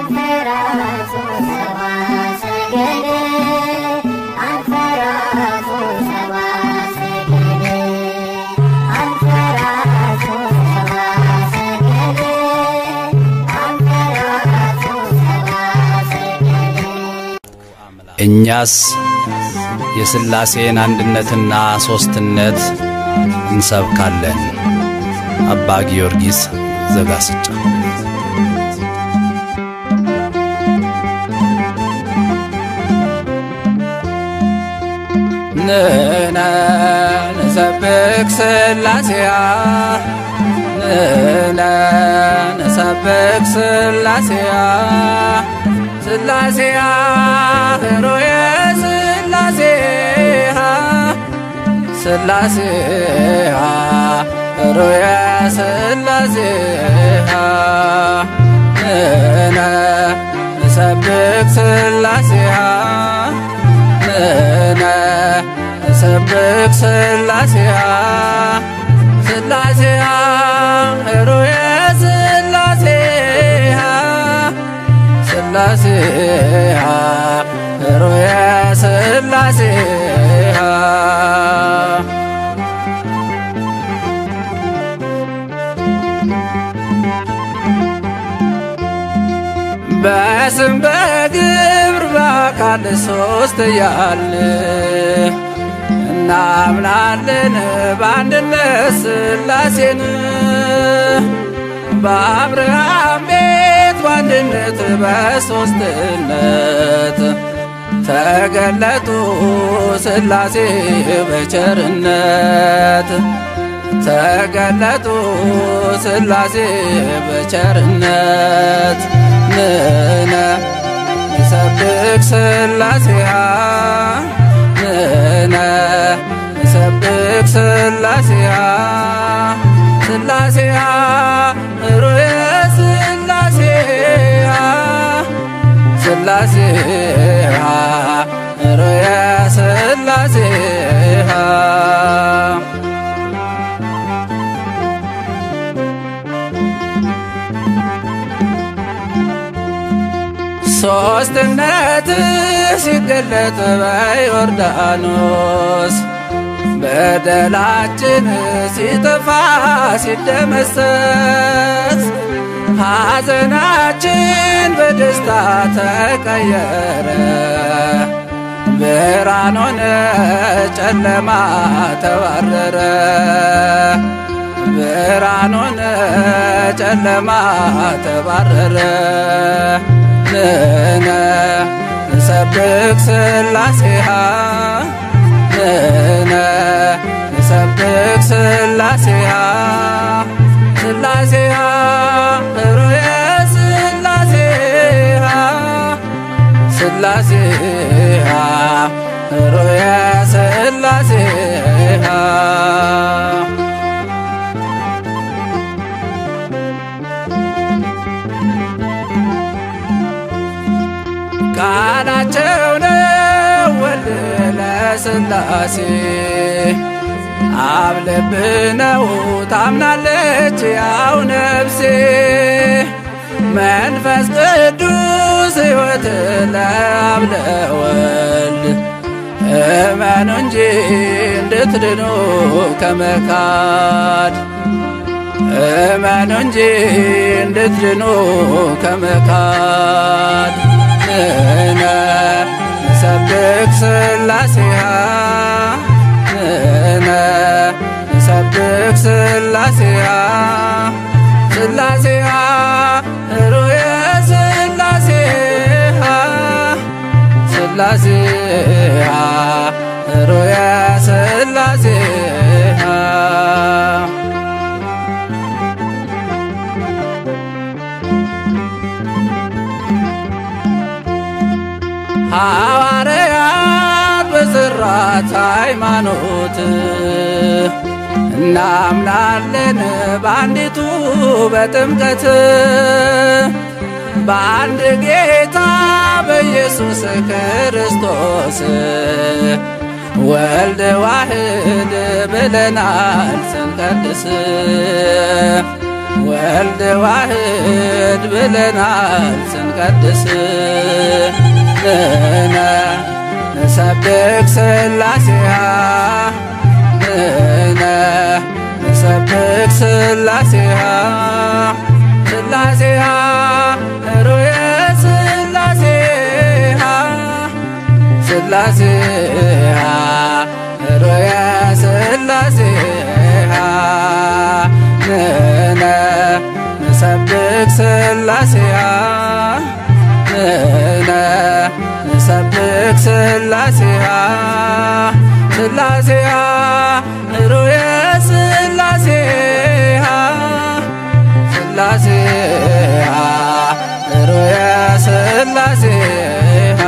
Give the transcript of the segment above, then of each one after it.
አንፈራሱ ሰባ ሰገል አንፈራሱ ሰባ ሰገል አንፈራሱ ሰባ ሰገል አንፈራሱ ሰባ ሰገል እኛስ የሥላሴን አንድነትና ሦስትነት እንሰብካለን። አባ ጊዮርጊስ ዘጋስጫ ንነ ንሰብክ ሥላሴያ ንነ ንሰብክ ሥላሴያ ሥላሴያ ህሮየ ሥላሴያ ሥላሴያ ህሮየ ሥላሴያ ንነ ንሰብክ ሥላሴያ ንነ ንሰብክ ሥላሴያ ሥላሴያ ህሮየ ሥላሴያ ሥላሴያ ህሮየ ሥላሴያ በስም በግብር በአካል ሶስት ያለ እናምናለን በአንድነት ሥላሴን በአብርሃም ቤት በአንድነት በሶስትነት ተገለጡ ሥላሴ በቸርነት ተገለጡ ሥላሴ በቸርነት ንነ ንሰብክ ሥላሴያ ንነ ንሰብክ ሥላሴያ ሥላሴያ ሩየ ሥላሴያ ሥላሴያ ሩየ ሥላሴያ ሦስትነት ሲገለጥ በዮርዳኖስ በደላችን ሲጠፋ ሲደመሰስ ሐዘናችን በደስታ ተቀየረ። ብርሃን ሆነ ጨለማ ተባረረ። ብርሃን ሆነ ጨለማ ተባረረ። ንነ ንሰብክ ሥላሴሃ ንነ ንሰብክ ሥላሴሃ ሥላሴሃ ህሩየ ሥላሴሃ ሥላሴሃ ህሩየ ሥላሴሃ ቃላቸው ነው ወልድ ለሥላሴ አብ ልብ ነው ታምናለች ያው ነፍሴ መንፈስ ቅዱስ ሕይወት ለአብ ለወልድ እመኑ እንጂ እንድትድኑ ከመካድ እመኑ እንጂ እንድትድኑ ከመካድ ንነ ንሰብክ ሥላሴሃ ንነ ንሰብክ ሥላሴሃ ሥላሴሃ ሩየ ሥላሴሃ ሥላሴሃ ሩየ ሥላሴሃ ሐዋርያት በሥራት ሃይማኖት እናምናለን በአንዲቱ በጥምቀት በአንድ ጌታ በኢየሱስ ክርስቶስ ወልድ ዋህድ ብለናል ስንቀድስ ወልድ ዋህድ ብለናል ስንቀድስ ንነ ንሰብክ ስላሴሃ ንነ ንሰብክ ስላሴሃ ስላሴሃ ሩየ ስላሴሃ ስላሴሃ ሩየ ስላሴሃ ንነ ንሰብክ ስላሴሃ ንነ ንሰብክ ስላሴሃ ስላሴሃ ሩየ ስላሴሃ ስላሴሃ ሩየ ስላሴሃ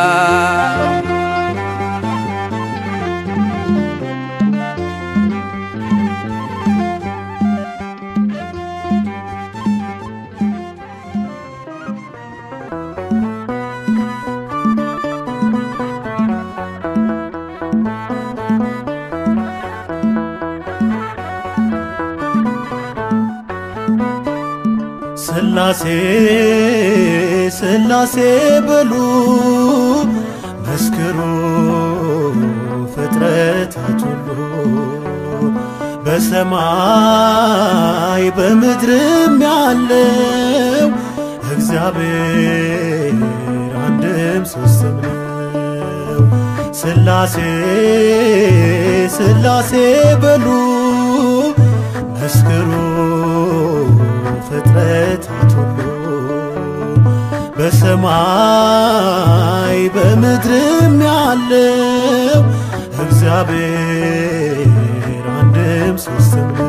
ስላሴ ስላሴ በሉ መስክሩ ፍጥረታት ሁሉ በሰማይ በምድርም ያለው እግዚአብሔር አንድም ሶስትም ነው። ስላሴ ስላሴ በሉ መስክሩ ፍጥረታት ሁሉ በሰማይ በምድርም ያለው እግዚአብሔር አንድም ሶስትም ነው።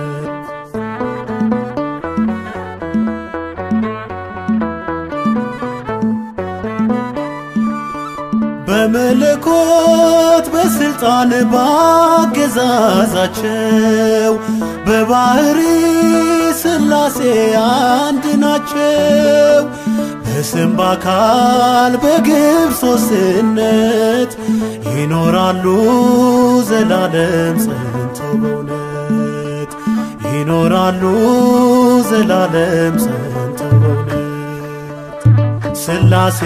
በመለኮት በስልጣን ባገዛዛቸው በባህሪ ስላሴ አንድ ናቸው። በስም በአካል በግብ ሶስትነት ይኖራሉ ዘላለም ጸንተው በእውነት ይኖራሉ ዘላለም ጸንተው በእውነት ስላሴ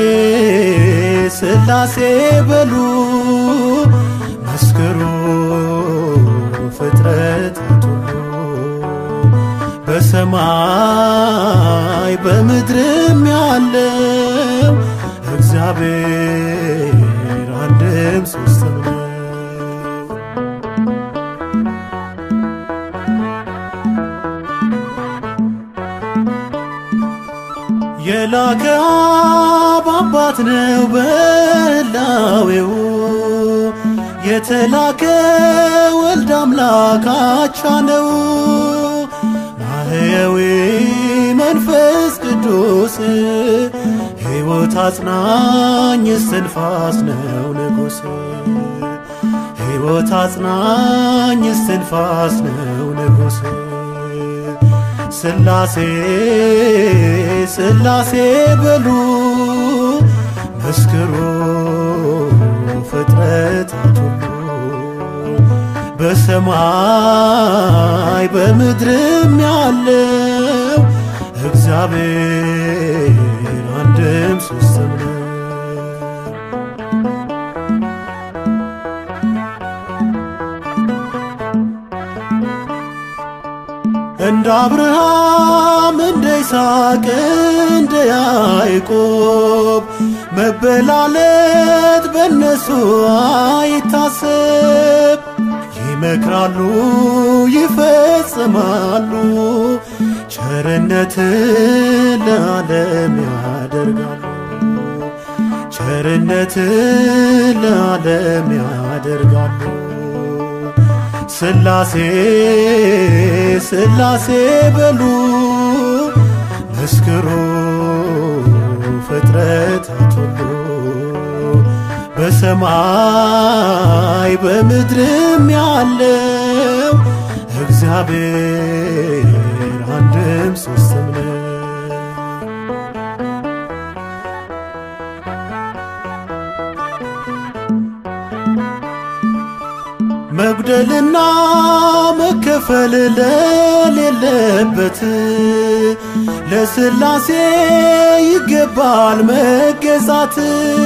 ስላሴ በሉ መስክሩ ፍጥረታት ሁሉ በሰማይ በምድርም ያለው እግዚአብሔር አንድም ሶስትም ነው። የላከ አብ አባት ነው በላዌው የተላከ ወልድ አምላክ አቻ ነው ማህየዊ መንፈስ ቅዱስ ሕይወት አጽናኝ እስትንፋስ ነው ንጉሥ ሕይወት አጽናኝ እስትንፋስ ነው ንጉሥ ስላሴ ስላሴ በሉ መስክሩ ፍጥረታት ሁሉ በሰማይ በምድርም ያለው እግዚአብሔር አንድም ሶስትም ነው። እንደ አብርሃም እንደ ይስሐቅ እንደ ያዕቆብ መበላለት በእነሱ አይታሰብ። ይመክራሉ ይፈጽማሉ፣ ቸርነትን ለዓለም ያደርጋሉ። ቸርነትን ለዓለም ያደርጋሉ። ስላሴ ስላሴ በሉ መስክሩ ፍጥረታት ሁሉ በሰማይ በምድርም ያለው እግዚአብሔር አንድም ሶስትም ነው። መጉደልና መከፈል ለሌለበት ለስላሴ ይገባል መገዛት።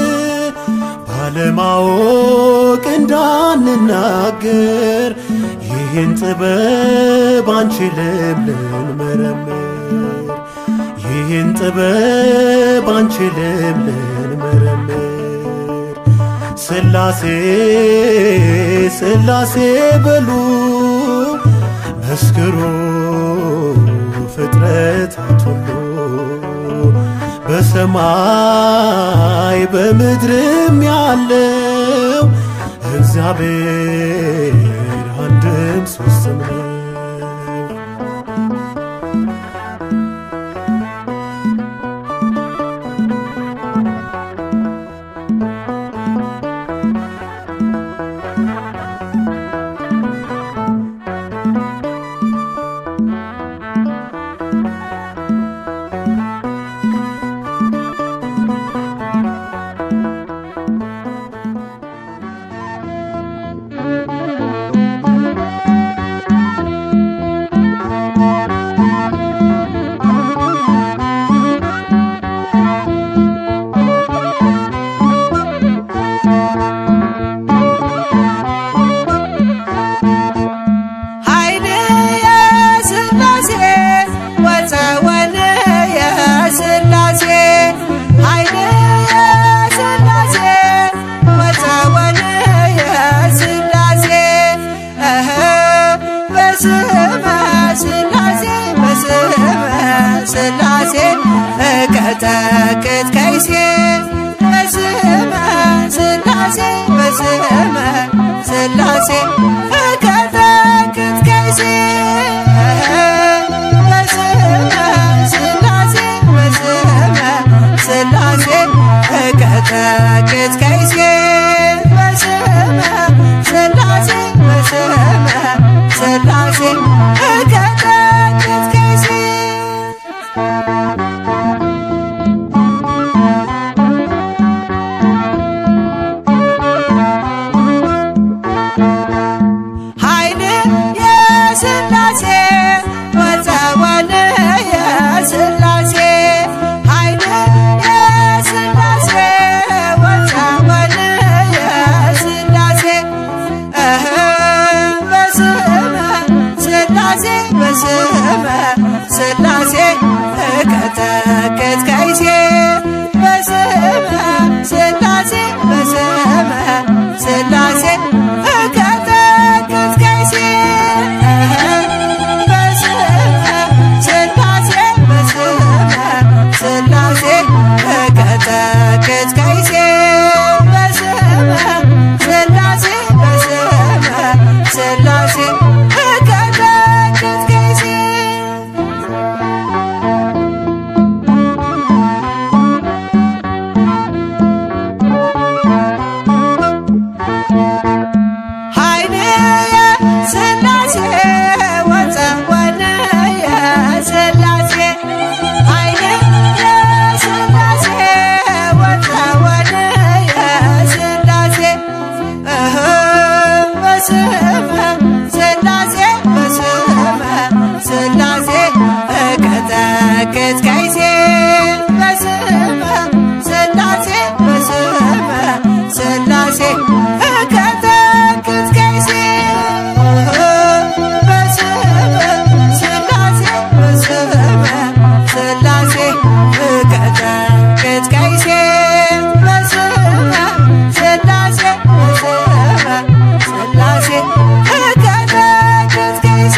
ባለማወቅ እንዳንናገር ይህን ጥበብ አንችልም ልንመረምር ይህን ጥበብ አንችልም ልንመረምር ስላሴ ስላሴ በሉ መስክሩ ፍጥረታት ሁሉ በሰማይ በምድርም ያለው እግዚአብሔር አንድም ሦስትም ነው። ኃይል የሥላሴ ወፀወን የሥላሴ ኃይል የሥላሴ ወፀወን የሥላሴ እህ በስመ ሥላሴ በስመ ሥላሴ እቀጠቅጥ ከይሴ በስመ ሥላሴ በስመ ሥላሴ እቀጠቅጥ ከይሴ በስመ ሥላሴ በስመ ሥላሴ እቀጠቅጥ ከይሴ በስመ ሥላሴ በስመ ሥላሴ እቀጠቅጥ ከይሴ ኃይል የሥላሴ ወፀወን የሥላሴ ኃይል የሥላሴ ወፀወን የሥላሴ እህ በስመ ሥላሴ በስመ ሥላሴ እቀጠቅጥ ከይሴ በስመ ሥላሴ በስመ ሥላሴ እቀጠቅጥ ከይሴ በስመ ሥላሴ በስመ ሥላሴ እቀጠቅጥ ከይሴ በስመ ሥላሴ በስመ ሥላሴ እቀጠቅጥ ከይሴ ኃይል የሥላሴ ወፀወን የሥላሴ ኃይል የሥላሴ ወፀወን የሥላሴ እህ በስመ ሥላሴ በስመ ሥላሴ እቀጠቅጥ ከይሴ በስመ ሥላሴ በስመ ሥላሴ እቀጠቅጥ ከይሴ በስመ ሥላሴ በስመ ሥላሴ እቀጠቅጥ ከይሴ በስመ ሥላሴ በስመ ሥላሴ እቀጠቅጥ ከይሴ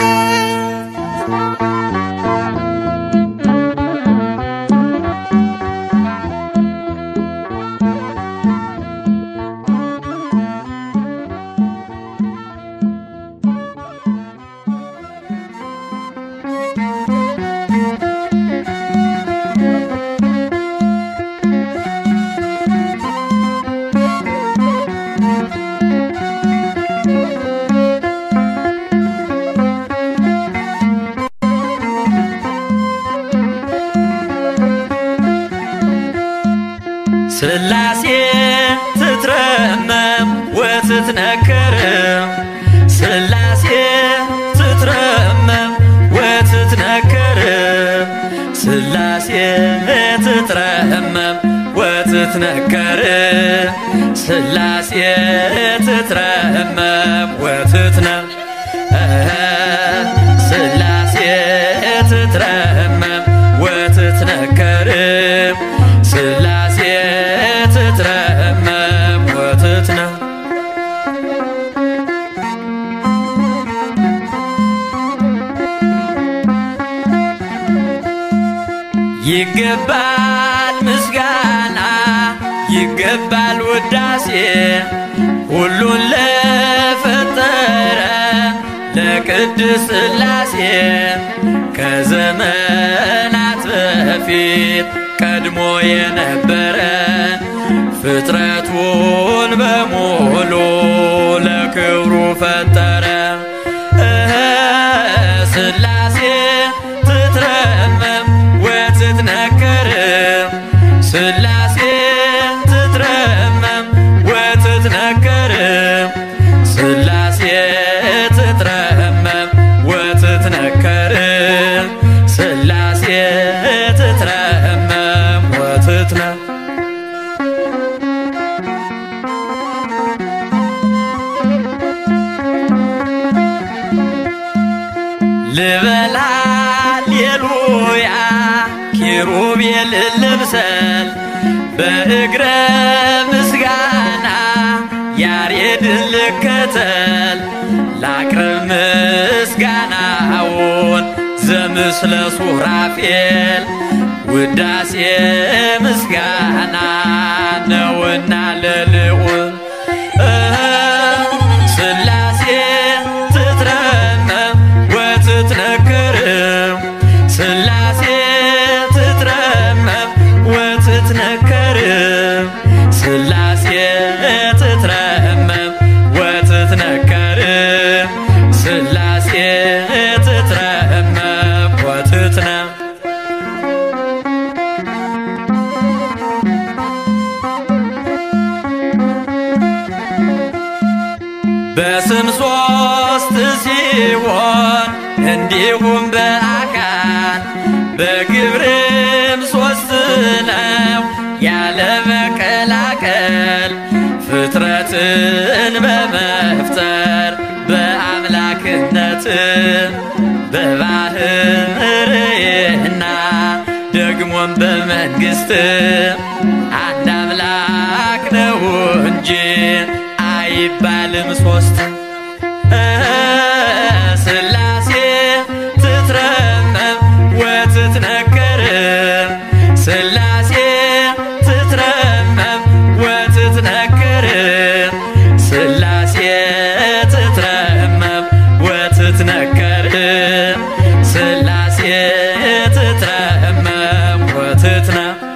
ስላሴ ትትረመም ወትትነከር ትትረመም ወትትነከር ስላሴ ትትረመም ወትትነ ስላሴ ትትረመም ወትትነከር ስላሴ ትትረመም ወትትነ ይገባል ምስጋና ይገባል ውዳሴ ሁሉን ለፈጠረ ለቅድስ ሥላሴ ከዘመናት በፊት ቀድሞ የነበረ ፍጥረቱን በሙሉ ለክብሩ ፈጠረ እህ ሥላሴ ትትረመም ወትትነከር ሥላሴ ትትረመም ወትትነከር ሥላሴ ትትረመም ወትትነከር ሥላሴ ትትረመም ወትትነ ልበላ ሌሉያ ኪሩቤል ልብሰል በእግረ ምስጋና ያሬድን ልከተል ላቅርብ ምስጋናውን ዘምስለ ሱራፌል ውዳሴ ምስጋና ነውና ለልዑል ሥላሴ ትትረመም ወትትነክር ሥላሴ ትትረመም ወትትነከር ሥላሴ ትትረመም ወትትነከር ሥላሴ ትትረመም ወትትነ በስም ሶስት ሲሆን እንዲሁም በአካል በግብርም ሶስት ነው ያለ መቀላቀል ፍጥረትን በመፍጠር በአምላክነት በባህርና ደግሞም በመንግሥት አንድ አምላክ ነው እንጂ አይባልም ሶስት ሥላሴ ትትረመም ወትትነከር ሥላሴ ትትረመም ወትትነከር ሥላሴ ትትረመም ወትትነከር ሥላሴ ትትረመም ወትትነ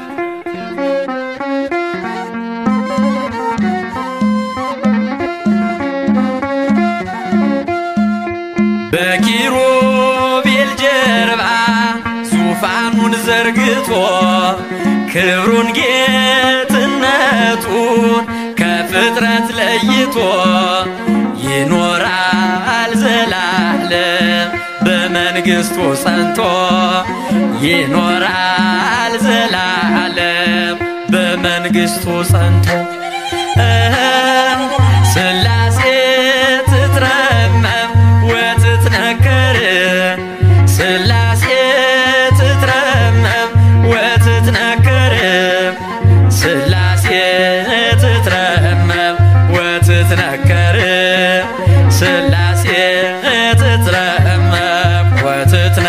በኪሩቤል ጀርባ ዙፋኑን ዘርግቶ ክብሩን ጌትነቱን ከፍጥረት ለይቶ ይኖራል ዘላለም በመንግሥቱ ጸንቶ ይኖራል ዘላለም በመንግሥቱ ጸንቶ ሥላሴ ትትረመም ወትትነከር ሥላሴ ትትረመም ወትትነከር ሥላሴ ትትረመም ወትትነከር ሥላሴ ትትረመም ወትትነ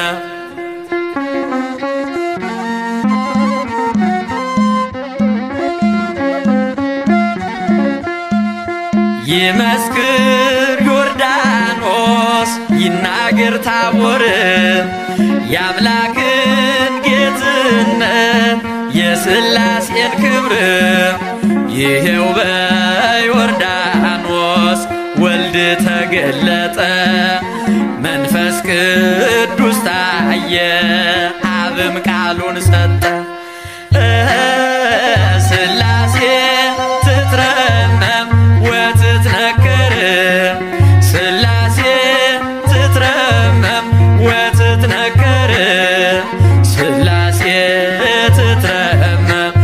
ይመስክር ዮርዳኖስ ይናገር ታቦር የአምላክን ጌትነት የሥላሴን ክብር ይሄው በዮርዳኖስ ወልድ ተገለጠ መንፈስ ቅዱስ ታየ አብም ቃሉን ሰጠ ሥላሴ ትትረመም ወትትነከር ሥላሴ ትትረመም ወትትነከር ሥላሴ ትትረመም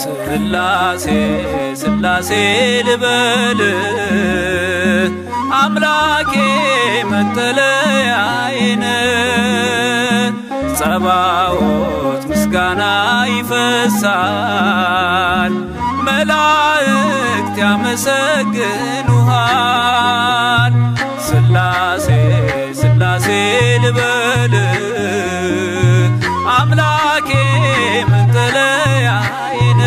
ስላሴ ስላሴ ልበል አምላኬ መጠለያዬን ጸባዖት ምስጋና ይፈሳል መላእክት ያመሰግኑሃል ስላሴ ስላሴ ልበል አምላኬ መጠለያዬን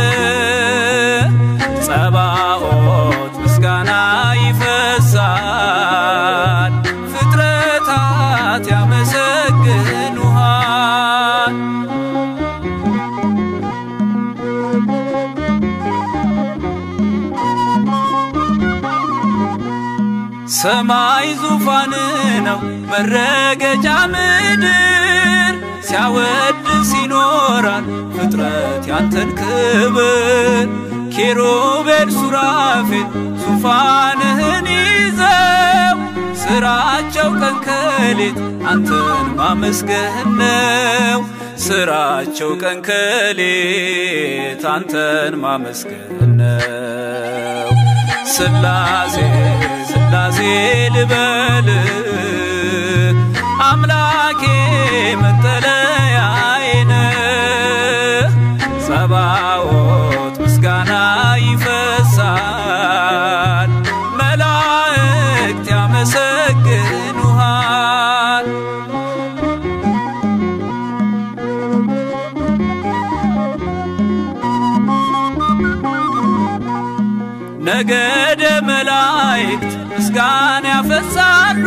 ጸባዖት ምስጋና ይፈሳል ፍጥረታት ያመሰግኑሃል ሰማይ ዙፋን ነው መረገጫ ምድር ሲያወድስ ይኖራል ፍጥረት ያንተን ክብር ኪሩቤል ሱራፌል ዙፋንህን ይዘው ስራቸው ቀን ከሌት አንተን ማመስገን ነው ስራቸው ቀን ከሌት አንተን ማመስገን ነው ስላሴ ስላሴ ልበል አምላኬ መጠለያዬን ጸባዖት ምስጋና ይፈሳል መላእክት ያመሰግኑሃል ነገደ መላእክት ምስጋና ያፈሳሉ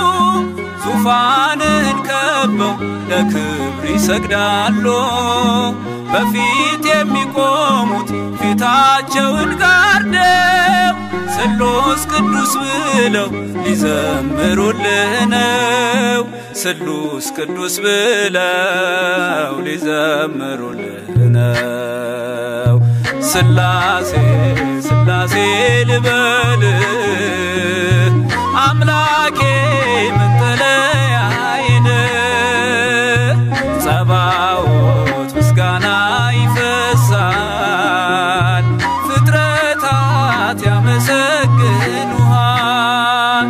ዙፋንን ከበው ለክብር ይሰግዳሉ በፊት የሚቆሙት ፊታቸውን ጋርደው ስሉስ ቅዱስ ብለው ሊዘምሩልህ ነው ስሉስ ቅዱስ ብለው ሊዘምሩልህ ነው ስላሴ ስላሴ ልበል አምላኬ መጠለያዬን ጸባዖት ምስጋና ይፈሳል ፍጥረታት ያመሰግኑሃል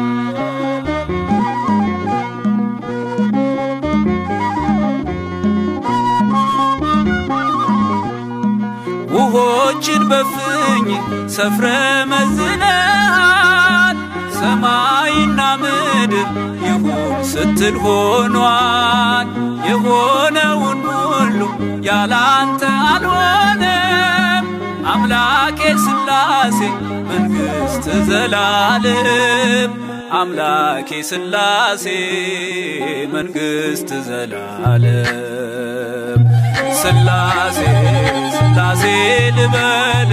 ውሆችን በፍኝ ሰፍረ መዝነሃል ሰማይና ምድር ይሁን ስትል ሆኗል የሆነውን ሁሉ ያላንተ አልሆነም አምላኬ ስላሴ መንግሥት ዘላለም አምላኬ ስላሴ መንግሥት ዘላለም ስላሴ ስላሴ ልበል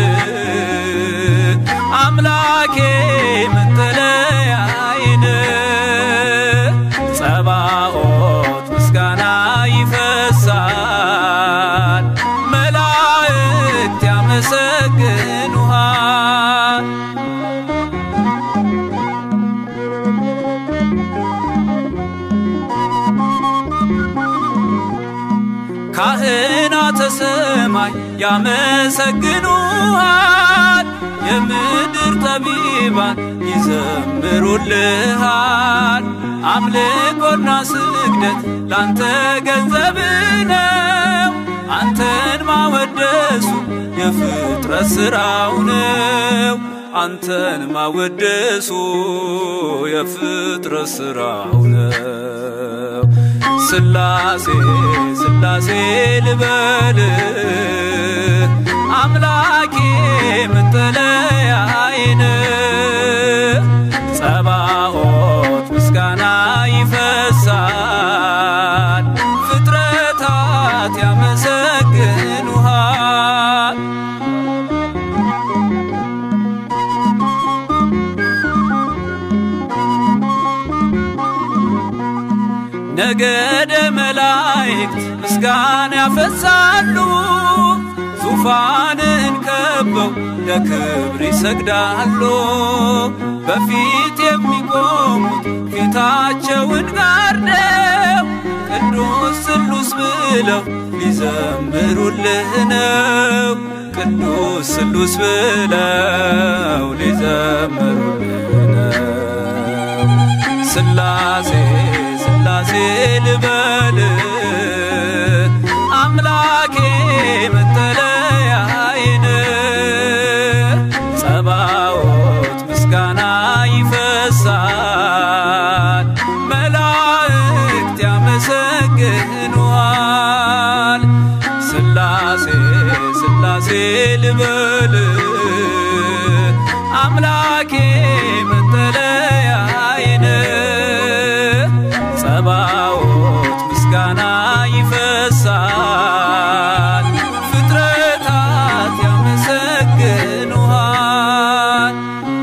አምላኬ መጠለያዬን ጸባዖት ምስጋና ይፈሳል መላእክት ያመሰግኑሃል ካህናተ ሰማይ ያመሰግኑሃል የምድር ጠቢባን ይዘምሩልሃል አምልኮና ስግደት ላንተ ገንዘብ ነው አንተን ማወደሱ የፍጥረት ሥራው ነው አንተን ማወደሱ የፍጥረት ሥራው ነው ስላሴ ስላሴ ልበል አምላኬ መጠለያዬን ጸባዖት ምስጋና ይፈሳል ፍጥረታት ያመሰግኑሃል ነገደ መላእክት ምስጋና ያፈሳሉ ዙፋንን ከበው ለክብር ይሰግዳሉ በፊት የሚቆሙት ፊታቸውን ጋርደው ቅዱስ ስሉስ ብለው ሊዘምሩልህ ነው ቅዱስ ስሉስ ብለው ሊዘምሩልን ነው። ስላሴ ስላሴ ልበል አምላኬ መጠለያዬን ጸባዖት ምስጋና ይፈሳል መላእክት ያመሰግኑሃል ስላሴ ስላሴ ልበል አምላኬ መጠለያዬን ጸባዖት ምስጋና ይፈሳል ፍጥረታት ያመሰግኑሃል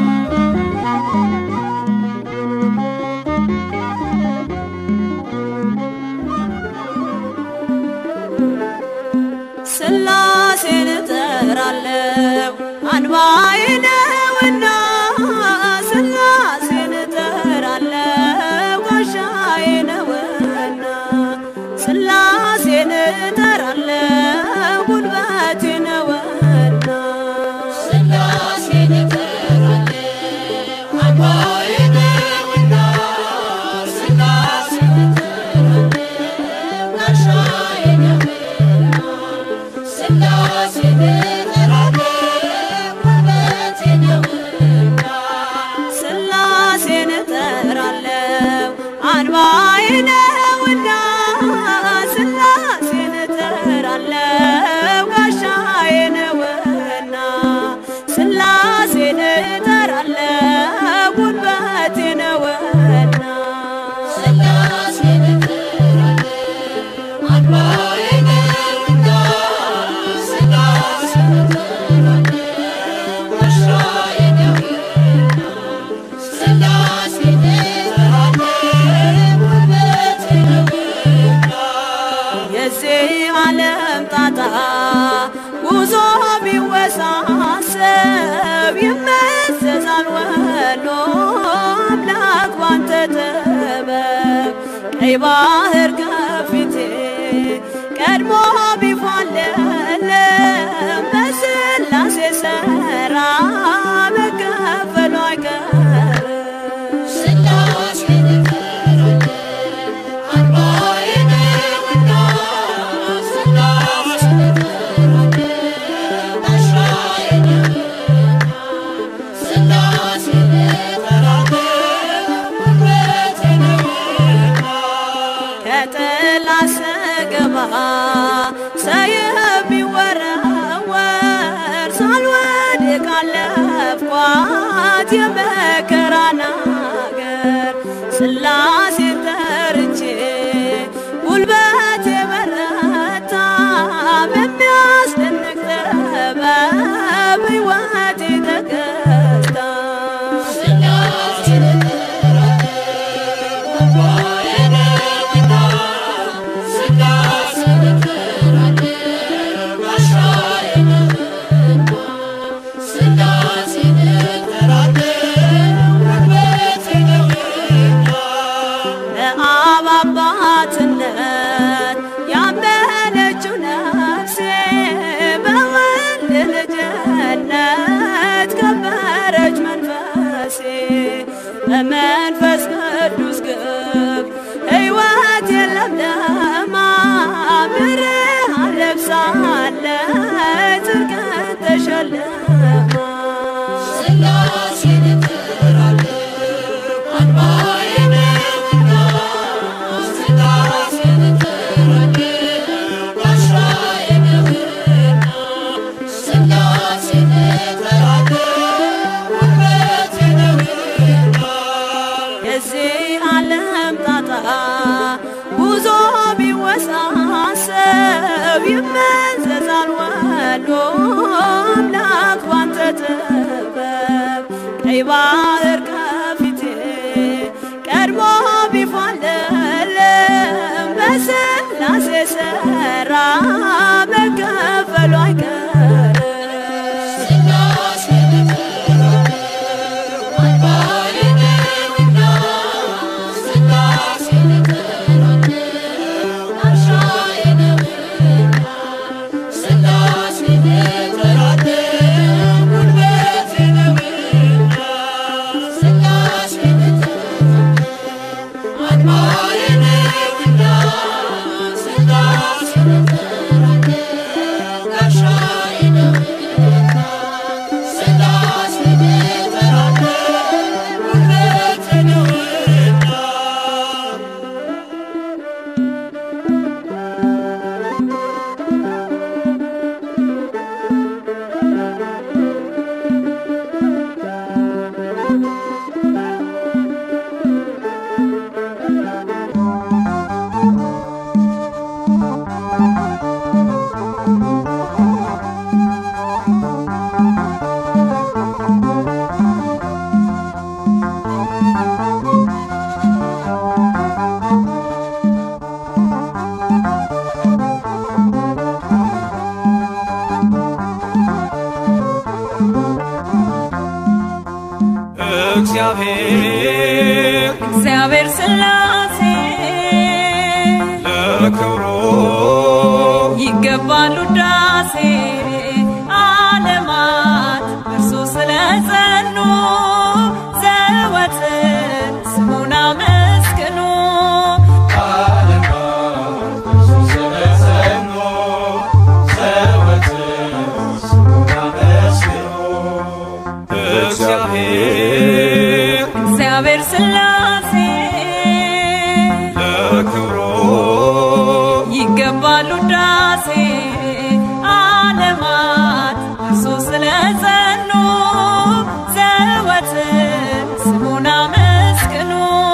ስላሴን እጠራለሁ አንባዬ ነውና ስላሴን እጠራለሁ ጋሻዬ ነውና ስላሴን እጠራለሁ ጉልበቴ ነውና ስላሴን እጠራለሁ አምባዬ ነውና ስላሴን እጠራለሁ ጋሻዬ ነውና ስላሴን እጠራለሁ ጉልበቴ ነውና ስላሴን እጠራለሁ አንባዬ ነውና ስላሴን እጠራለሁ ጋሻዬ ነውና ስላሴን እጠራለሁ ጉልበቴ ነውና ስላሴን እጠራለሁ አምባዬ ነውና ስላሴን እጠራለሁ ጋሻዬ ነውና ስላሴን እጠራለሁ ጉልበቴ ነውና የዚህ ዓለም ጣጣ ጉዞ ቢወሳሰብ ይመዘዛል ወሎ አምላክ ባንተ ጥበብ ቀይ ባህር ከፊቴ ቀድሞ ቢፋለለም በስላሴ ሠራ መከፈሉ አይቀርም ስላሴን እጠራለሁ አምባዬ ነውና ስላሴን እጠራለሁ ጋሻዬ ነውና ስላሴን እጠራለሁ ጉልበቴ ነውና ከጥላ ስገባ ሰይፍ ቢወረወር ሳልወድቅ አለፍኳት የመከራን አገር ስላሴን ጠርቼ ጉልበቴ በረታ በሚያስደንቅ ጥበብ ሕይወቴ ተገዝታ ስላሴን እጠራለሁ አምባዬ ነውና ስላሴን እጠራለሁ ጋሻዬ ነውና ስላሴን እጠራለሁ ጉልበቴ ነውና በአብ አባትነት ያመነችው ነፍሴ በወልድ ልጅነት ከበረች መንፈሴ በመንፈስ ቅዱስ ግብ ሕይወት የለምለማ ብርሃን ለብሳለች ጽድቅን ተሸልማ ስላሴን እጠራለሁ አምባዬ ነውና ስላሴን እጠራለሁ ጋሻዬ ነውና ስላሴን እጠራለሁ ጉልበቴ ነውና የዚህ ዓለም ጣጣ ጉዞ ቢወሳሰብ ይመዘዛል ወሎ አምላክ ባንተ ጥበብ ቀይ ባህር ከፊቴ ቀድሞ ቢፋለለም በስላሴ ሠራ መከፈሉ አይቀርም ስላሴን እጠራለሁ አምባዬ ነውና ስላሴን እጠራለሁ ጋሻዬ ነውና ስላሴን እጠራለሁ ይገባል ውዳሴ ዓለማት እርሱ ስለጸኑ ዘወትር ስሙን አመስግኑ እግዚአብሔር እግዚአብሔር ሥላሴ ለክብሩ ይገባል ውዳሴ ዓለማት እርሱ ስለጸኑ ዘወትር ስሙን አመስግኑ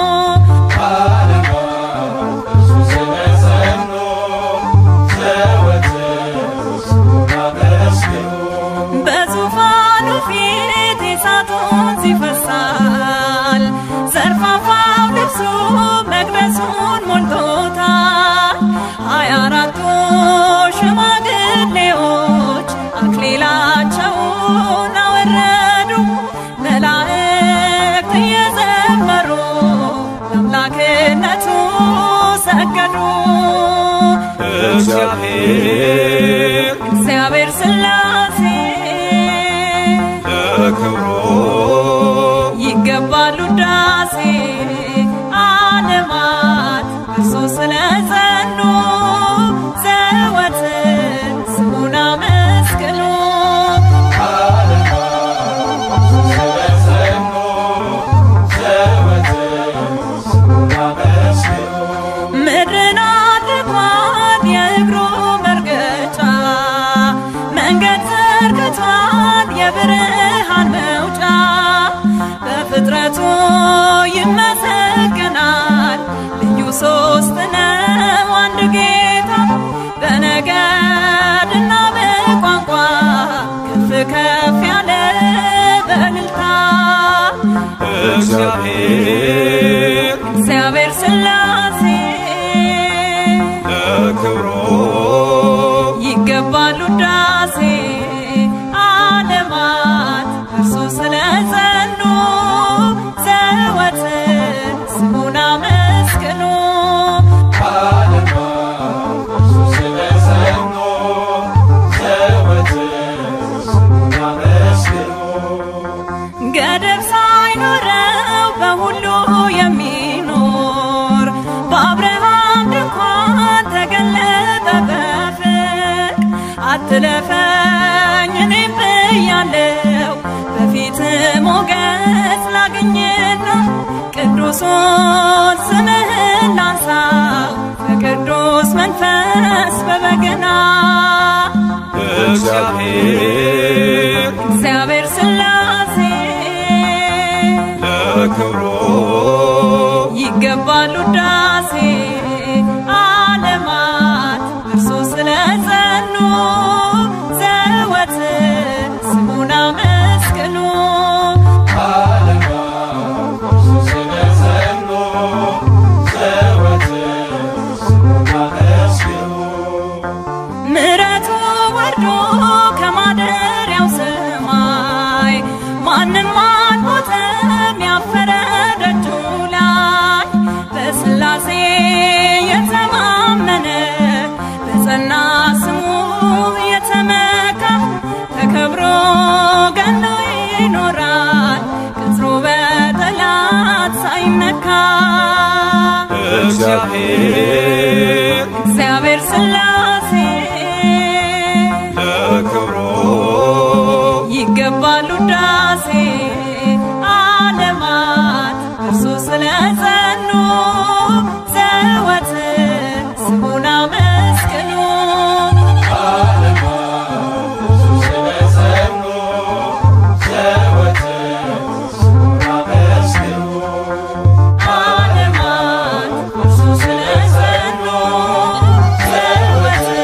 በዙፋኑ ፊት የሳቱን ሲፈሳል ዘርፋፋው ልብሱ መቅደሱን ሞልቶታል ሀያ አራቱ ሽማግሌዎች አክሊላቸውን አወረዱ መላእክት እየዘመሩ ለአምላክነቱ ሰገዱ እግዚአብሔር እግዚአብሔር ሥላሴ ለክብሩ ይገባል ውዳሴ ዓለማት እርሱ ስለጸኑ ዘወትር ስሙን አመስግኑ ምድርን አድርጓት የእግሩ መርገጫ መንገድ ዘርግቷት የብርሃን መውጫ በፍጥረቱ ይመሰገናል ልዩ ሶስት ነው አንድ ጌታ በነገድና በቋንቋ ከፍ ከፍ ያለ በእልልታ እግዚአብሔር እግዚአብሔር ሥላሴ ለክብሩ ይገባል ውዳሴ ዓለማት እርሱ ስለጸኑ ዘወትር ስሙን አመስግኑ ገደብ ሳይኖረው በሁሉ የሚኖር በአብርሃም ድንኳን ተገለጠ በፍቅ አትለፈኝ እኔም ብያለው በፊት ሞገስ ላግኝና ቅዱሱን ስምህን ላንሳው በቅዱስ መንፈስ በበገና እግዚአብሔር እግዚአብሔር ሥላሴ ለክብሩ ይገባል ውዳሴ ዓለማት እርሱ ስለጸኑ ዘወትር ስሙን አመስግኑ ምሕረቱ ወርዶ ከማደሪያው ሰማይ ማንም አልሞተም ያፈረ ደጁ ላይ በሥላሴ የተማመነ በጸና ስሙ የተመካ ተከብሮ ገኖ ይኖራል ቅጥሩ በጠላት ሳይነካ እግዚአብሔር እግዚአብሔር ሥላሴ ለክብሩ ይገባል ውዳሴ ዓለማት እርሱ ስለጸኑ ዘወትር ስሙን አመስግኑ ዓለማት እርሱ ስለጸኑ ዘወትር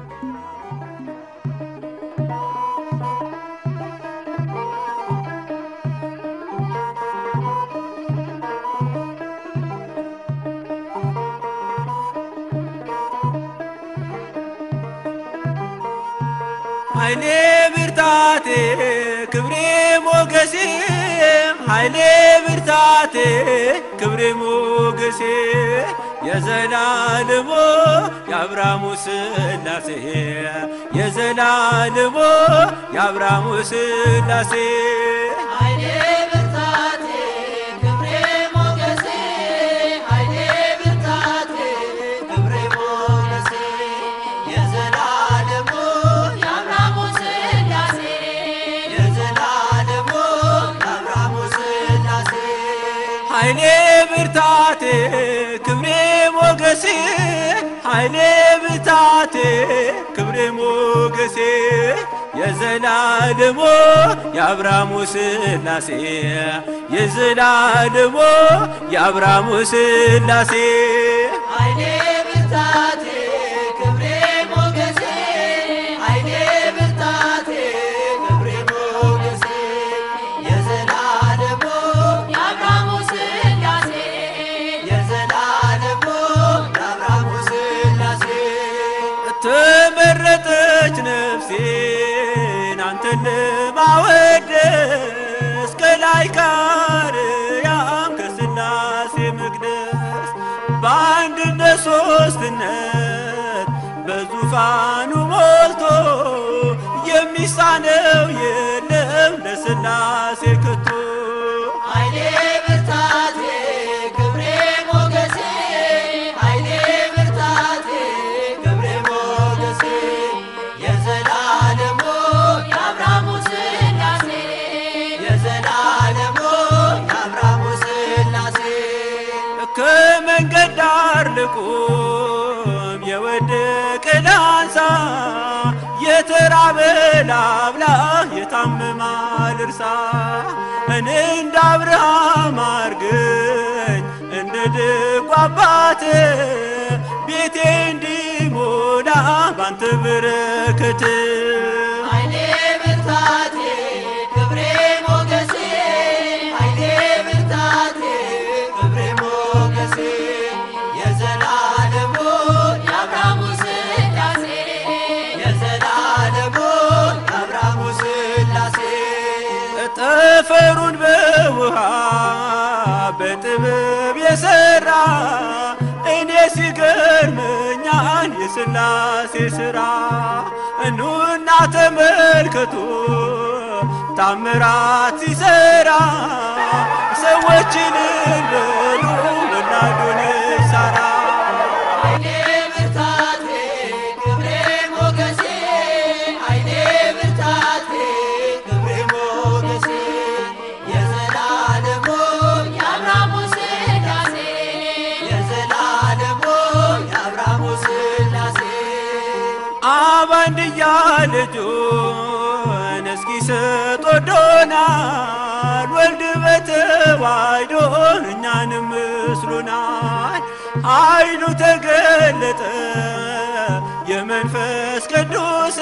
ኃይሌ ብርታቴ ክብሬ ሞገሴ ኃይሌ ብርታቴ ክብሬ ሞገሴ የዘላለሞ የአብርሃሙ ስላሴ የዘላለሞ የአብርሃሙ ስላሴ ኃይሌ ብርታቴ ክብሬ ሞገሴ ኃይሌ ብርታቴ ክብሬ ሞገሴ የዘላለሙ የአብርሃሙ ስላሴ የዘላለሙ የአብርሃሙ ስላሴ ኃይሌ ብርታቴ ክብሬ ሞገሴ ኃይሌ ብርታቴ ክብሬ ሞገሴ የዘላለሞ የአብርሃሙ ስላሴ የዘላለሞ የአብርሃሙ ስላሴ ኃይሌ ብርታቴ ክብሬ ሞገሴ ኃይሌ ብርታቴ ክብሬ ሞገሴ የዘላለሙ የአብርሃሙ ስላሴ የዘላለሙ የአብርሃሙ ስላሴ ተመረጠች ነፍሴን አንተን ለማወደስ ከላይ ከአርያም ከስላሴ መቅደስ በአንድነት ሶስትነት በዙፋኑ ሞልቶ የሚሳነው የለም ለስላሴ ከቶ ኃይሌ ብርታቴ ክብሬ ሞገሴ ኃይሌ ብርታቴ ክብሬ ሞገሴ የዘላለሙ የአብርሃሙ ስላሴ የዘላለሙ የአብርሃሙ ስላሴ ከመንገድ ዳር ልቁም የወደቀ ላንሳ የተራበ ላብላ የታመመ ልርሳ እኔ እንደ አብርሃም አርገኝ እንደ ደጉ አባት ቤቴ እንዲሞላ ባንተ በረከት ኃይሌ ብርታቴ ክብሬ ሞገሴ ኃይሌ ብርታቴ ክብሬ ሞገሴ የዘላለሙ የአብርሃሙ ስላሴ የዘላለሙ የአብርሃሙ ስላሴ ጠፈሩን በውሃ በጥበብ የሰራ እኔ ሲገርመኛል የስላሴ ሥራ እኑና ተመልከቱ ታምራት ሲሰራ ሰዎችን በሉ ወላዱን ሳራ ኃይሌ ብርታቴ ክብሬ ሞገሴ ኃይሌ ብርታቴ ክብሬ ሞገሴ የዘላለሙ የአብርሃሙ ስላሴ የዘላለሙ የአብርሃሙ ስላሴ አብ አንድያ ልጁን እስኪሰጥ ወዶናል። ወልድ በተዋሕዶ እኛንም ምስሉናል። ኃይሉ ተገለጠ የመንፈስ ቅዱስ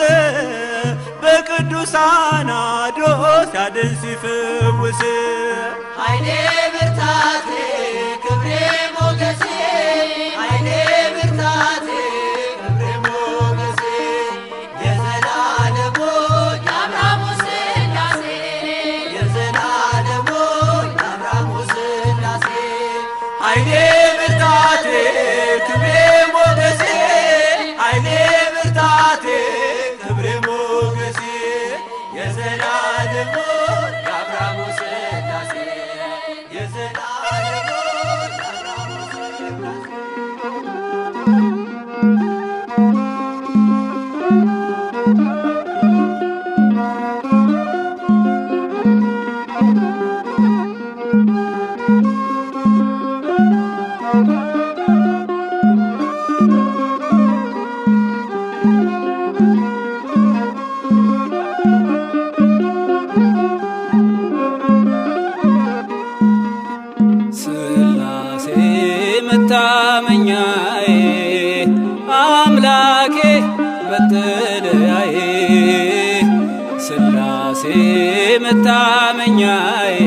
በቅዱሳን አድሮ ሲያድን ሲፈውስ ኃይሌ ብርታቴ ክብሬ ሞገሴ ኃይሌ ብርታቴ ክብሬ ሞገሴ የዘላለሙ የአብርሃሙ ስላሴ የዘላለሙ የአብርሃሙ ስላሴ ኃይሌ ብርታቴ ክብሬ ሞገሴ ኃይሌ ብርታቴ ክብሬ ሞገሴ የዘላለሙ የአብርሃሙ ስላሴ የዘላለሙ የአብርሃሙ ስላሴ ስላሴ መታ መታመኛዬ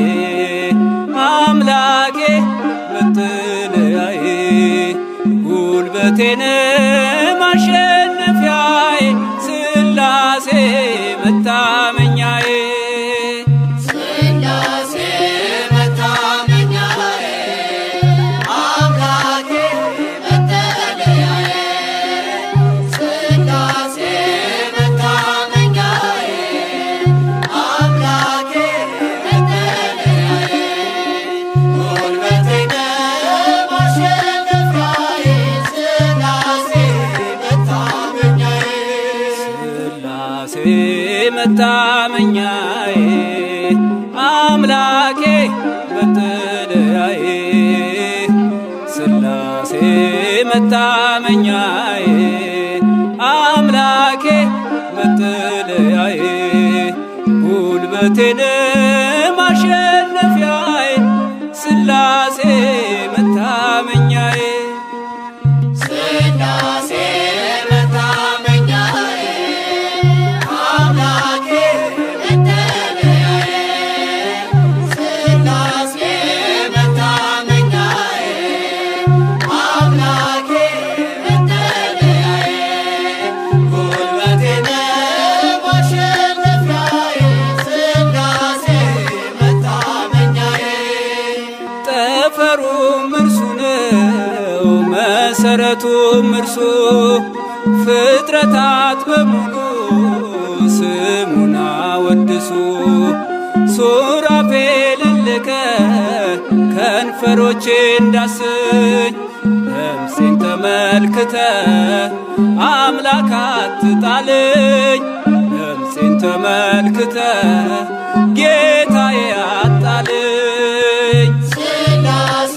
አምላኬ መጠለያዬ ጉልበቴን ማሸነፊያዬ ስላሴ መታመኛዬ ስላሴ መታመኛዬ አምላኬ መጠለያዬ ስላሴ መታመኛዬ አምላኬ መጠለያዬ ጉልበቴ ማሸነፊያዬ ስላሴ መታመኛዬ ስላሴ መታመኛዬ አምላኬ መጠለያዬ ስላሴ መታመኛዬ አምላኬ መጠለያዬ ጉልበቴን ማሸነፊያዬ ስላሴ መታመኛዬ ስላሴ መታመኛዬ አምላኬ መጠለያዬ ስላሴ መታመኛዬ አምላኬ መጠለያዬ ጉልበቴ ማሸነፊያዬ ስላሴ መታመኛዬ ጠፈሩም እርሱ ነው መሰረቱም እርሱ ፍጥረታት በሙሉ ስሙን አወድሱ ሱራፌልን ልከ ከንፈሮቼ እንዳስኝ ነፍሴን ተመልክተ አምላክ አትጣልኝ ነፍሴን ተመልክተ ጌታዬ አጣልኝ ስላሴ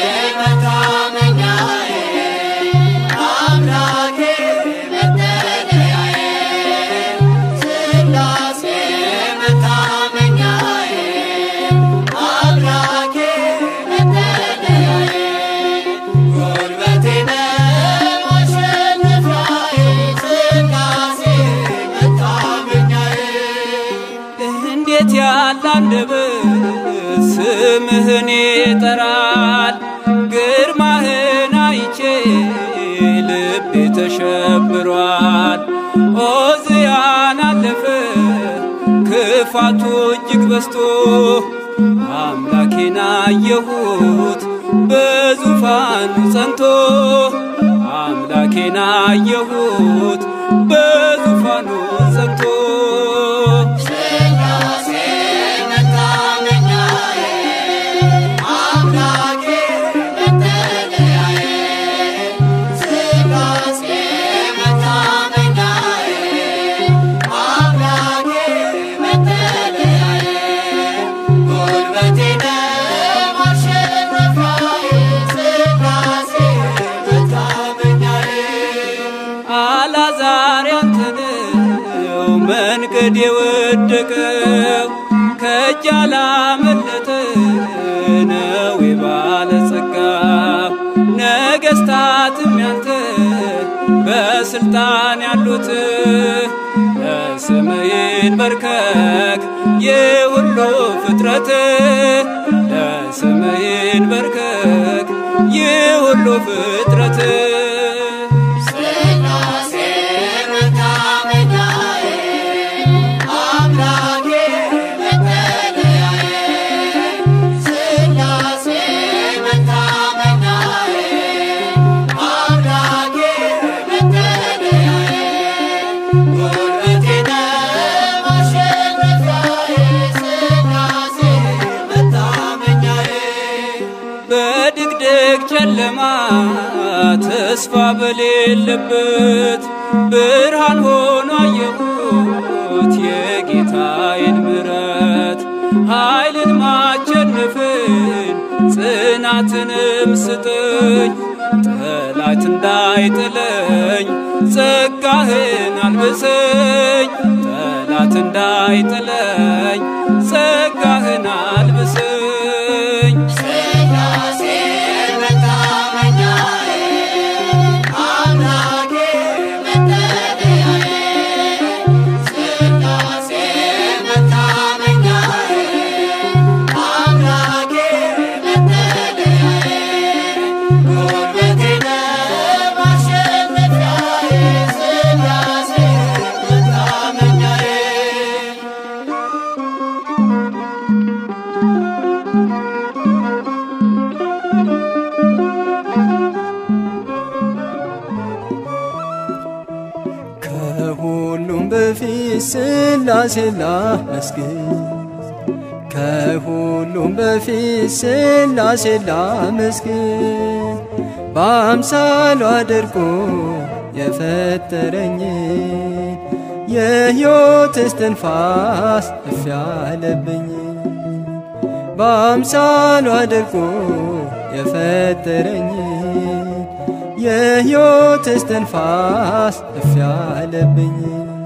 መታመኛዬ አምላኬ መጠለያዬ ስላሴ መታመኛዬ አምላኬ መጠለያዬ ጉልበቴ ማሸነፊያዬ ስላሴ መታመኛዬ እንዴት ያለ አንደበት ስምህን ይጠራል ግርማህን አይቼ ልቤ ተሸብሯል ኦዝያን አለፈ ክፋቱ እጅግ በዝቶ አምላኬን አየሁት በዙፋኑ ጸንቶ አምላኬን አየሁት በዙፋኑ ጸንቶ ስላሴ መታመኛዬ አምላኬ መጠለያዬ ስላሴ መታመኛዬ አምላኬ መጠለያዬ ጉልበቴ ማሸነፊያዬ ስላሴ መታመኛዬ አላዛር ያንተነው መንገድ የወደቀው ከእጅ አላመለጠ ነው የባለጸጋ ነገሥታትም ያንተ በስልጣን ያሉት ለስምህን በርከክ የሁሉ ፍጥረት ለስምህን በርከክ የሁሉ ፍጥረት ስላሴ መታመኛዬ አምላኬ መጠለያዬ ስላሴ መታመኛዬ አምላኬ መጠለያዬ ጉልበቴ ማሸነፊያዬ ስላሴ መታመኛዬ በድቅድቅ ጨለማ ተስፋ በሌለበት ብርሃን ሆኖ አየሁት የጌታዬን ምሕረት ኃይልን ማቸነፍን ጽናትንም ስጠኝ ጠላት እንዳይጥለኝ ጸጋህን አልብሰኝ ጠላት እንዳይጥለኝ ጸጋህን አልብሰኝ ስላሴ መታመኛዬ አምላኬ መጠለያዬ ስላሴ መታመኛዬ ሥላሴ ላመስግን ከሁሉም በፊት ሥላሴ ላመስግን በአምሳሉ አድርጎ የፈጠረኝ የሕይወት እስትንፋስ እፍ ያለብኝ በአምሳሉ አድርጎ የፈጠረኝ የሕይወት እስትንፋስ እፍ ያለብኝ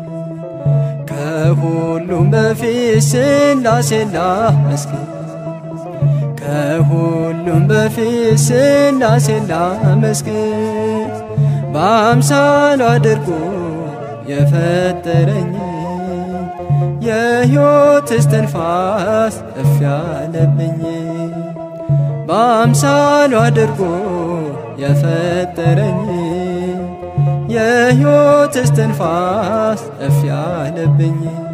ከሁሉም በፊት ሥላሴ ላመስግን ከሁሉም በፊት ሥላሴ ላመስግን በአምሳሉ አድርጎ የፈጠረኝ የሕይወት እስትንፋስ እፍ ያለብኝ በአምሳሉ አድርጎ የፈጠረኝ የሕይወት እስትንፋስ እፍ ያለብኝ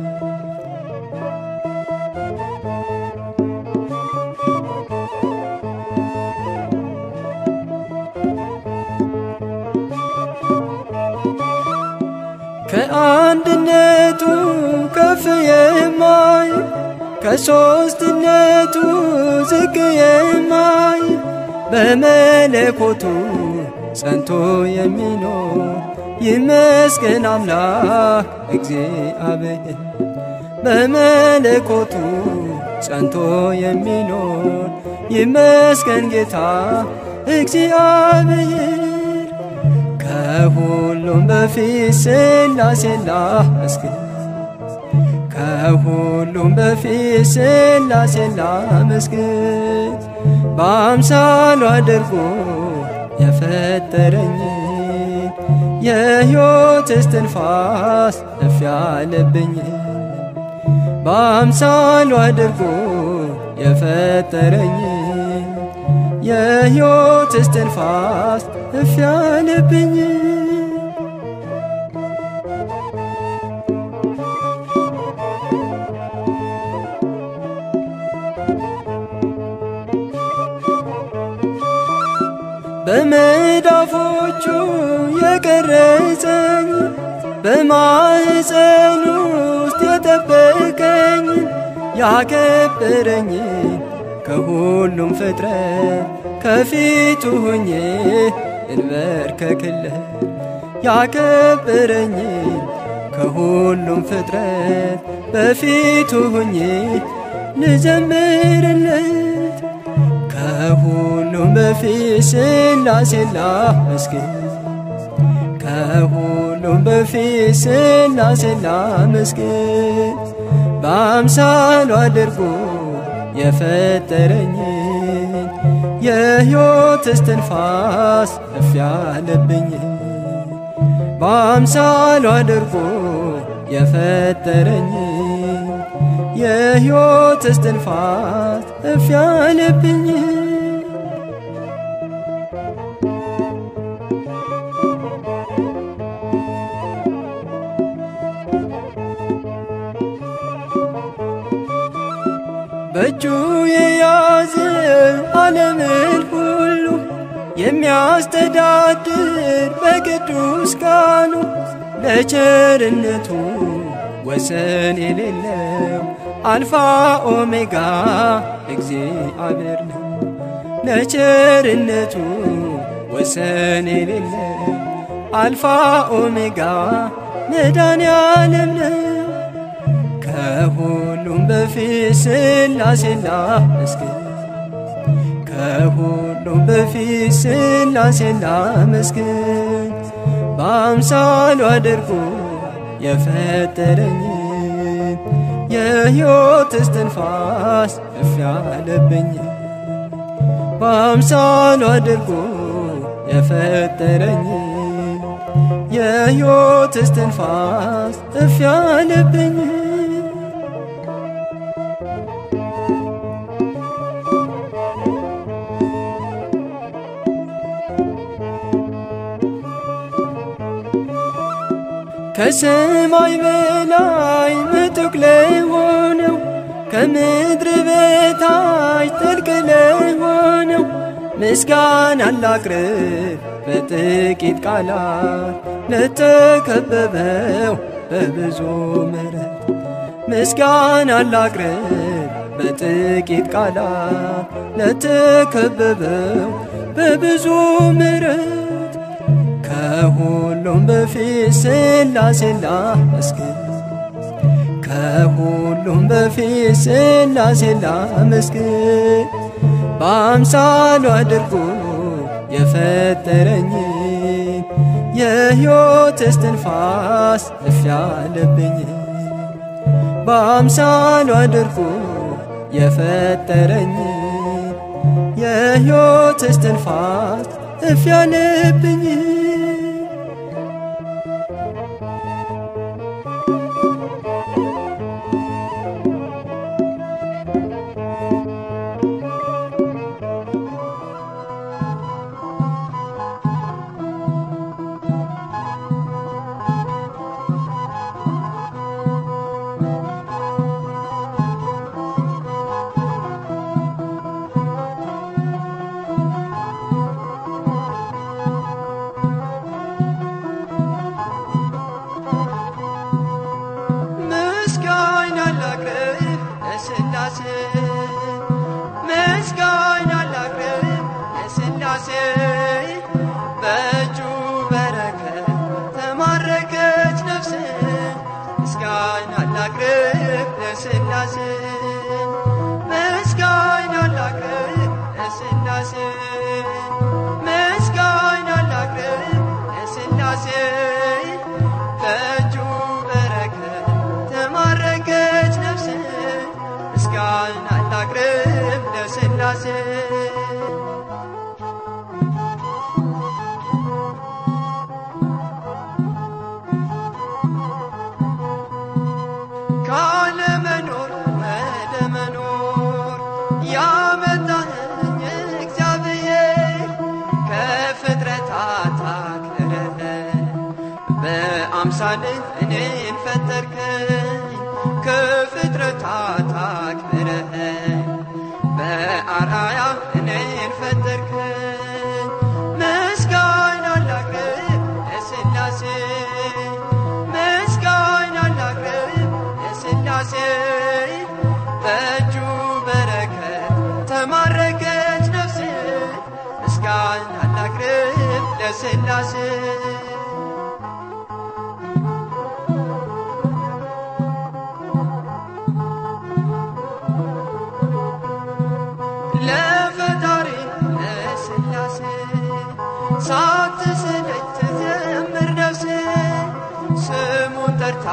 ከአንድነቱ ከፍ የማይ ከሦስትነቱ ዝቅ የማይ በመለኮቱ ጸንቶ የሚኖር ይመስገን አምላክ እግዚአብሔር በመለኮቱ ጸንቶ የሚኖር ይመስገን ጌታ እግዚአብሔር ከሁሉም በፊት ሥላሴ ላመስግን ከሁሉም በፊት ሥላሴ ላመስግን በአምሳሉ አድርጎ የፈጠረኝ የሕይወት እስትንፋስ እፍ ያለብኝ በአምሳሉ አድርጎ የፈጠረኝ የሕይወት እስትንፋስ እፍ ያለብኝ በመዳፎቹ የቀረጸኝ በማኅፀን ውስጥ የጠበቀኝ ያከበረኝ ከሁሉም ፍጥረት ከፊቱ ሆኜ እንበርከክለት ያከበረኝ ከሁሉም ፍጥረት በፊቱ ሆኜ ልዘምርለት ከሁሉም በፊት ሥላሴ ላመስግን ከሁሉም በፊት ሥላሴ ላመስግን በአምሳሉ አድርጎ የፈጠረኝ የሕይወት እስትንፋስ እፍ ያለብኝ በአምሳሉ አድርጎ የፈጠረኝ የሕይወት እስትንፋስ እፍ ያለብኝ በእጁ የያዘ ዓለምን ሁሉ የሚያስተዳድር በቅዱስ ቃሉ ለቸርነቱ ወሰን የሌለው አልፋ ኦሜጋ እግዚአብሔር ነው። ለቸርነቱ ወሰን የሌለው አልፋ ኦሜጋ መድኃኔዓለም ነው። ከሁሉም በፊት ሥላሴ ላመስግን ከሁሉም በፊት ሥላሴ ላመስግን በአምሳሉ አድርጎ የፈጠረኝ የሕይወት እስትንፋስ እፍ ያለብኝ በአምሳሉ አድርጎ የፈጠረኝ የሕይወት እስትንፋስ እፍ ያለብኝ ከሰማይ በላይ ምጡቅ ለሆነው ከምድር በታች ጥልቅ ለሆነው ምስጋና ላቅርብ በጥቂት ቃላት ለተከበበው በብዙ ምሕረት ምስጋና ላቅርብ በጥቂት ቃላት ለተከበበው በብዙ ምሕረት ከሁሉም በፊት ሥላሴን ላመስግን ከሁሉም በፊት ሥላሴን ላመስግን በአምሳሉ አድርጎ የፈጠረኝን የሕይወት እስትንፋስ እፍ ያለብኝ በአምሳሉ አድርጎ የፈጠረኝን የሕይወት እስትንፋስ እፍ ያለብኝ ምስጋና ላቅርብ ለሥላሴ ምስጋና ላቅርብ ለሥላሴ በእጁ በረከት ተማረከች ነፍሴ ምስጋና ላቅርብ ለሥላሴ ምስጋና ላቅርብ ለሥላሴ ምስጋና ላቅርብ ለሥላሴ በእጁ በረከት ተማረከች ነፍሴ ምስጋና ላቅርብ ለሥላሴ ካለመኖር ወደ መኖር ያመጣኸኝ እግዚአብሔር ከፍጥረታት አክብረህ በአምሳልህ እኔን ፈጠርከኝ ከፍጥረታት አክብረህ በአርአያ እኔን ፈጠርከኝ ምስጋና ላቅርብ ለሥላሴ ምስጋና ላቅርብ ለሥላሴ በእጁ በረከት ተማረከች ነፍሴ ምስጋና ላቅርብ ለሥላሴ ለፈጣሪ ለሥላሴ ሳትሰለች ትዘምር ነፍሴ ስሙን ጠርታ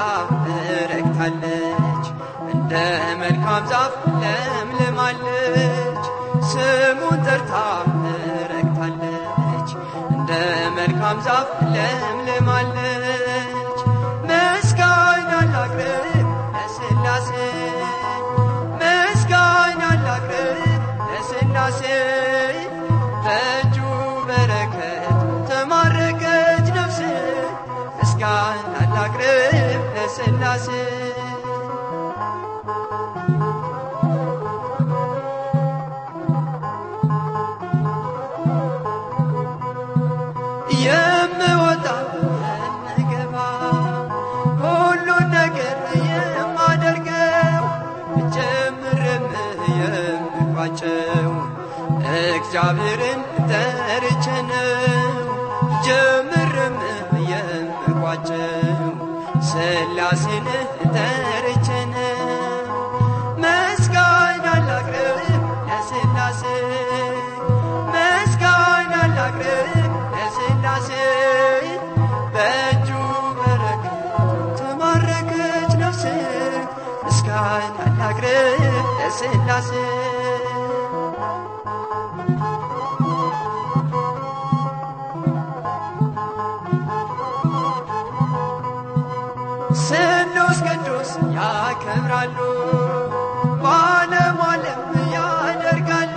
ረግታለች እንደ መልካም ዛፍ ለምልማለች ስሙን ጠርታ ረግታለች እንደ መልካም ዛፍ ለምልማለች ምስጋና ላቅርብ ለሥላሴ ምስጋና ላቅርብ ለሥላሴ በእጁ በረከት ተማረከች ነፍሴ ምስጋና ላቅርብ ለሥላሴ የምወጣ የምገባ ሁሉን ነገር የማደርገው ጀምርም የምቋጨው እግዚአብሔርን ጠርቼ ነው። ጀምርም የምቋጨው ሥላሴን ጠርቼ ነው። ምስጋና ላቅርብ ለሥላሴ ምስጋና ላቅርብ ለሥላሴ በእጁ በረከት ተማረከች ነፍሴ ምስጋና ላቅርብ ለሥላሴ ስሉስ ቅዱስ ያከብራሉ በዓለም ዓለም ያደርጋሉ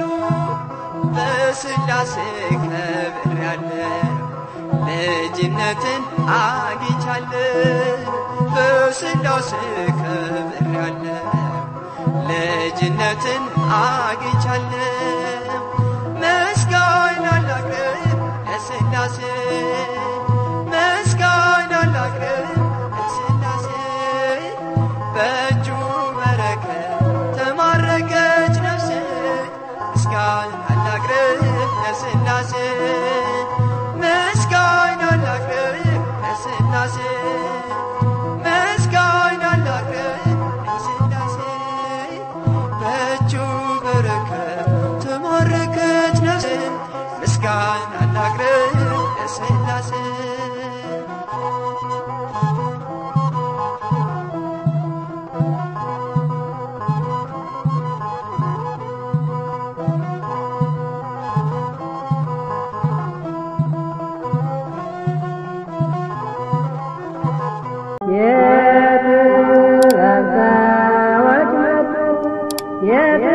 በሥላሴ ከብሬያለሁ ልጅነትን አግኝቻለሁ በሥላሴ ከብሬያለሁ ልጅነትን አግኝቻለሁ ምስጋና ላቅርብ ለሥላሴ ምስጋና ላቅርብ ለሥላሴ ለስላሴ ምስጋና ላቅርብ ለስላሴ ምስጋና ላቅርብ ለስላሴ በእጁ በረከት ተማረከች ነፍሴ ምስጋና ላቅርብ ለስላሴ የጥበብ ሰዎች መጡ የጥበብ